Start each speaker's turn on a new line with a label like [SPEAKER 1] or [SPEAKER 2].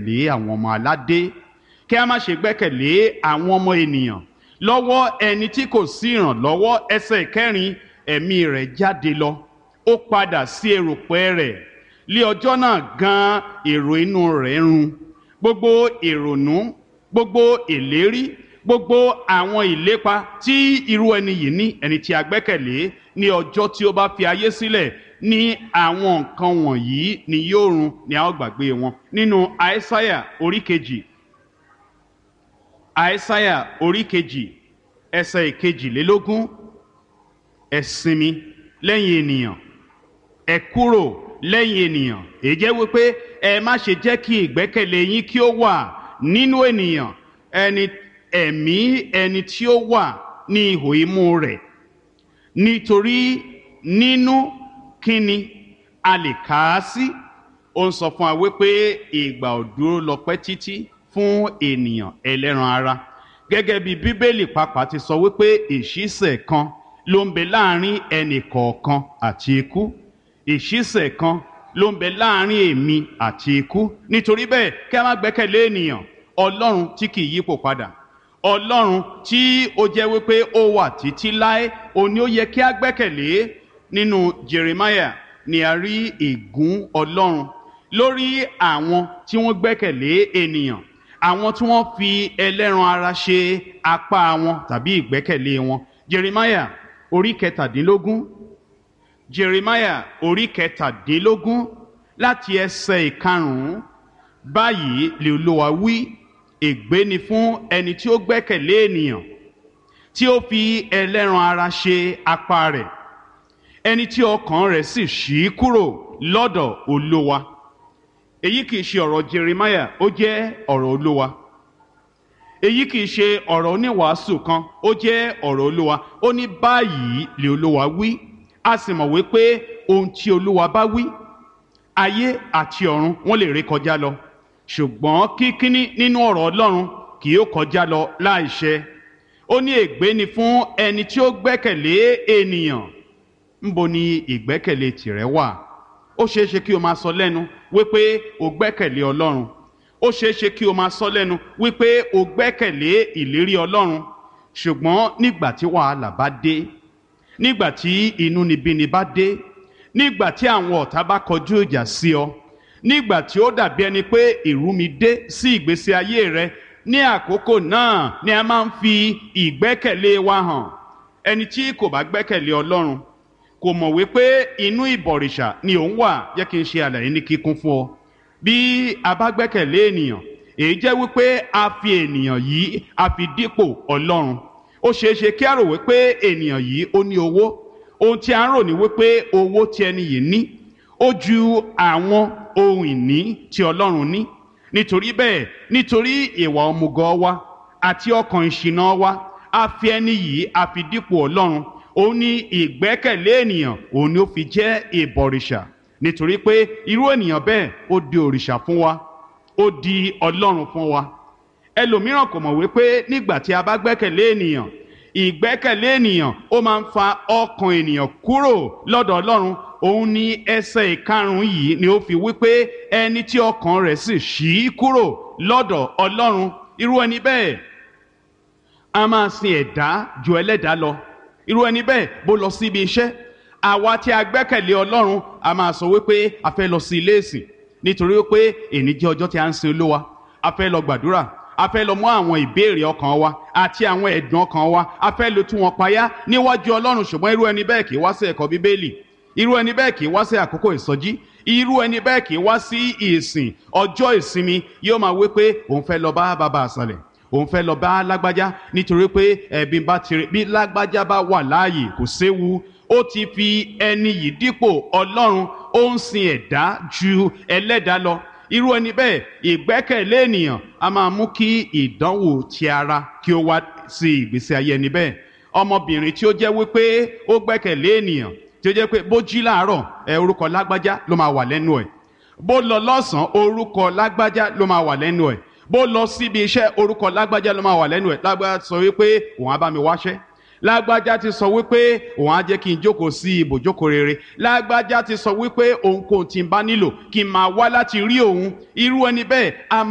[SPEAKER 1] lé àwọn ọmọ aládé kí a má ṣe gbẹ́kẹ̀lé àwọn ọmọ ènìyàn lọ́wọ́ ẹni tí kò sí ìrànlọ́wọ́ ẹsẹ̀ kẹrin ẹ̀mí rẹ̀ jáde lọ ó padà sí erùpẹ̀ rẹ̀ lé ọjọ́ náà gan èrò inú rẹ̀ run gbogbo ìrònú gbogbo ìlérí gbogbo àwọn ìlépa tí irú ẹni yìí ní ẹni tí a gbẹ́kẹ̀lé ní ọjọ́ tí ó bá fi ayé sílẹ̀ ní àwọn nǹkan wọ̀nyí ni yóò run ni a ó gbàgbé wọn nínú àìsáyà orí kejì àìsáyà orí kejì ẹsẹ̀ ìkejìlélógún ẹ sinmi lẹ́yìn ènìyàn ẹ kúrò lẹ́yìn ènìyàn èyí jẹ́ wípé ẹ má ṣe jẹ́ kí ìgbẹ́kẹ̀lé yín kí ó wà nínú ènìyàn ẹni ẹ̀mí ẹni tí ó wà ní ihò imú rẹ̀ nítorí nínú kíni a lè kà á sí ó ń sọ fún wa wípé ìgbà ò dúró lọ pẹ́ títí fún ènìyàn ẹlẹ́ran ara gẹ́gẹ́ bí bíbélì pàápàá ti sọ wípé ìṣísẹ̀ kan ló ń bẹ láàrin ẹnì kọ̀ọ̀kan àti ikú ìṣísẹ̀ kan ló ń bẹ láàrin èmi àti ikú nítorí bẹ́ẹ̀ kí a má gbẹ́kẹ̀lé ènìyàn ọlọ́run tí kì í yípo padà ọlọ́run tí ó jẹ́ wípé ó wà títí láé òní ó yẹ kí a gbẹ́kẹ̀lé nínú jeremiah ni a rí ègún ọlọ́run lórí àwọn tí wọ́n gbẹ́kẹ̀lé ènìyàn àwọn tí wọ́n fi ẹlẹ́ran ara ṣe apá wọn tàbí ìgbẹ́kẹ̀lé wọn jeremiah orí kẹtàdínlógún jeremiah orí kẹtàdínlógún láti ẹsẹ̀ ìkarùn-ún báyìí lè olúwa wí ègbé ni fún ẹni tí ó gbẹ́kẹ̀lé ènìyàn tí ó fi ẹlẹ́ran ara ṣe apá rẹ̀ ẹni tí ọkàn rẹ̀ sì ṣí kúrò lọ́dọ̀ olúwa èyí kìí ṣe ọ̀rọ̀ jeremiah ó jẹ́ ọ̀rọ̀ olúwa èyí kìí ṣe ọ̀rọ̀ oníwàásù kan ó jẹ́ ọ̀rọ̀ olúwa ó ní báyìí lè olúwa wí a sì mọ̀ wípé ohun tí olúwa bá wí ayé àti ọ̀run wọ́n lè ré kọjá lọ ṣùgbọ́n kíkíní nínú ọ̀rọ̀ ọlọ́run kì yóò kọjá lọ láìṣẹ ó ní ègbé ni fún ẹni tí ó gbẹ́kẹ̀lé ènìyàn ńbo ni ìgbẹ́kẹ̀lé tìrẹ wà ó ṣeé ṣe kí o máa sọ lẹ́nu wípé o gbẹ́kẹ̀lé ọlọ́run ó ṣeé ṣe kí o máa sọ lẹ́nu wípé o gbẹ́kẹ̀lé ìlérí ọlọ́run ṣùgbọ́n nígbà tí wàhálà bá dé nígbà tí inúnibíni bá dé nígbà tí àwọn ọ̀tá bá kọjú ìjà sí ọ nígbà tí ó dàbí ẹni pé ìrúmi dé sí ìgbésí ayé rẹ ní àkókò náà ni a máa ń fi ìgbẹ́kẹ̀lé wa hàn ẹni tí kò bá gbẹ́kẹ̀lé ọlọ́run kò mọ̀ wípé inú ìbọ̀rìṣà ni òun wà jẹ́ kí n ṣe àlàyé ní kíkún fún ọ bí a bá gbẹ́kẹ̀lé ènìyàn èyí jẹ́ wípé a fi ènìyàn yìí a fi dípò ọlọ́run ó ṣeé ṣe kí a rò wípé ènìyàn yìí ó ní owó ohun tí a ń rò ní wípé owó tí ẹni yìí ní ó ju àwọn ohun ìní tí ọlọ́run ní nítorí bẹ́ẹ̀ nítorí ìwà ọmùgọ̀ wa àti ọkàn ìṣìnà wa a fi ẹni yìí a fi dípò ọlọ́run òun ní ìgbẹ́kẹ̀lé ènìyàn òun ni ó fi jẹ́ ìbọ̀rìṣà nítorí pé irú ènìyàn bẹ́ẹ̀ ó di òrìṣà fún wa ó di ọlọ́run fún wa ẹlòmíràn kò mọ̀ wípé nígbà tí a bá gbẹ́kẹ̀lé ènìyàn ìgbẹ́kẹ̀lé ènìyàn ó máa ń fa ọkàn ènìyàn kúrò lọ́dọ̀ ọlọ́run òun ní ẹsẹ̀ ìkarùn-ún yìí ni ó fi wípé ẹni tí ọkàn rẹ̀ sì ṣí kúrò lọ́dọ̀ ọlọ́run irú ẹni bẹ́ẹ̀ a máa sin ẹ̀dá ju ẹlẹ́dàá lọ irú ẹni bẹ́ẹ̀ bó lọ sí ibi iṣẹ́ àwa tí a gbẹ́kẹ̀lé ọlọ́run a máa sọ wípé a fẹ́ lọ sí ilé ìsìn nítorí wípé èní jẹ́ ọjọ́ tí a ń sin olúwa a fẹ́ lọ gbàdúrà a fẹ́ lọ mú àwọn ìbéèrè ọkàn wa àti àwọn ẹ̀dùn ọkàn wa a fẹ́ lọ tú wọn payá níwájú ọlọ́run ṣùgbọ́n irú ẹni bẹ́ẹ̀ kì í wá sí ẹ̀kọ́ bíbélì irú ẹni bẹ́ẹ̀ kì í wá sí àkókò ìsọjí irú ẹni bẹ́ẹ̀ kì í wá sí ìsìn ọjọ́ ìsinmi yóò máa wí pé òun fẹ́ lọ bá bàbá àṣàlẹ̀ òun fẹ́ lọ bá lágbájá nítorí pé ẹ̀bí bá tirẹ̀ bí lágbájá bá wà láàyè kò séwu ó ti fi ẹni yìí dípò ọlọ́run ó ń sin ẹ̀dá ju ẹlẹ́dàá lọ irú ẹni bẹ́ẹ̀ ìgbẹ́kẹ̀lé ènìyàn a máa mú kí ìdánwò ti ara kí ó wá sí ìgbésí ayé ẹni bẹ́ẹ̀ ọmọbìnrin tí ó jẹ́ wípé ó gbẹ́kẹ̀lé ènìyàn tí ó jẹ́ pé bó jí láàárọ̀ ẹ orúkọ lágbájá ló máa wà lẹ́nu ẹ̀ bó lọ lọ́sàn-án orúkọ lágbájá ló máa wà lẹ́nu ẹ̀ bó lọ síbi iṣẹ́ orúkọ lágbájá ló máa wà lẹ́nu ẹ̀ lágbájá sọ wípé òun á bá mi wáṣẹ́ lágbájá ti sọ wípé òun á jẹ́ kí n jókòó sí ibùjókòó rere lágbájá ti sọ wípé òun kò tí ń bá nílò kí n máa wá láti rí òun irú ẹni bẹ́ẹ̀ a máa.